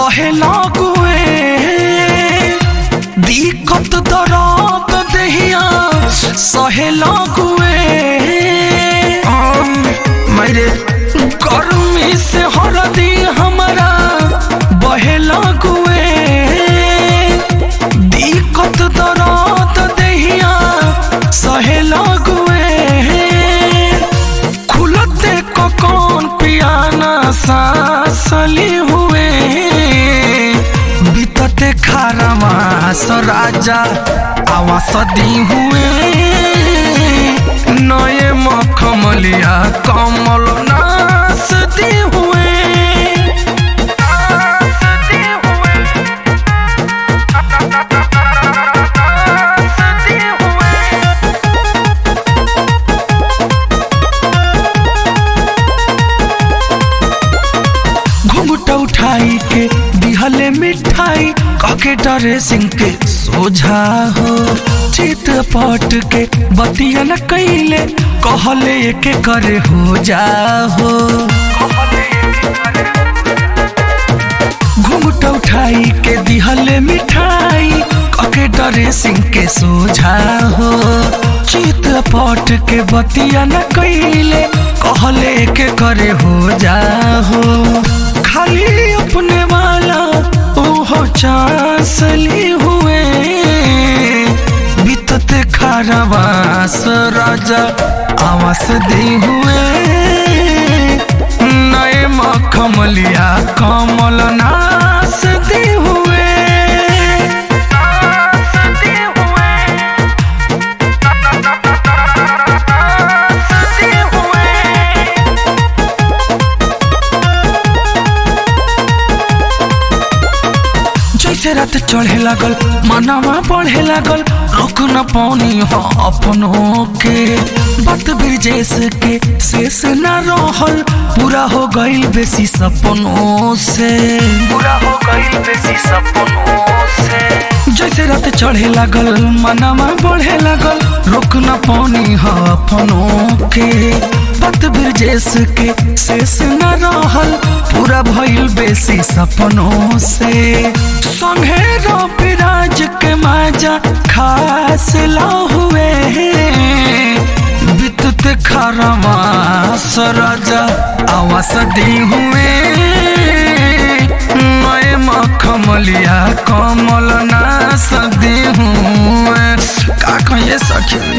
बहे लागुए दिक्कत दरात दहिया सहे लागुए मेरे गर्मी से हरदी हमारा बहे लागुए दिक्कत दरात दहिया सहे लागुए खुलते को कौन पियाना सासली हुए बीतते खारवास राजा आवास दी हुए नए मखमलिया कमल नास दी हुए नास दी हुए नास दी हुए घुंघटा उठाई के दिहले मिठाई काके डरे सिंह के सोझा हो चित पट के बतिया न कैले कहले के करे हो जा हो घुंघटा उठाई के दिहले मिठाई काके डरे सिंह के सोझा हो चित पट के बतिया न कैले कहले के करे हो जा हो खाली अपने वाला ओहो चांसली हुए बीतते खारवास राजा आवास दी हुए नए मखमलिया कमल नास दी हुए नास दी हुए नास दी हुए जैसे रात चढ़े लागल मनवा बढ़े लागल रोक न पानी हो अपनों के बात ब्रिजेश के शेष न रहल पूरा हो गईल बेसी सपनों से पूरा हो गईल बेसी सपनों से जैसे रात चढ़े लागल मनवा बढ़े लागल रोक न पानी हो अपनों के बात ब्रिजेश के शेष न रहल पूरा भइल बेसी सपनों से संगे रविराज के माजा खास ला हुए विद्युत खरवास राजा आवास दी हुए नए मखमलिया कमल नास दी हुए का कहिए सखी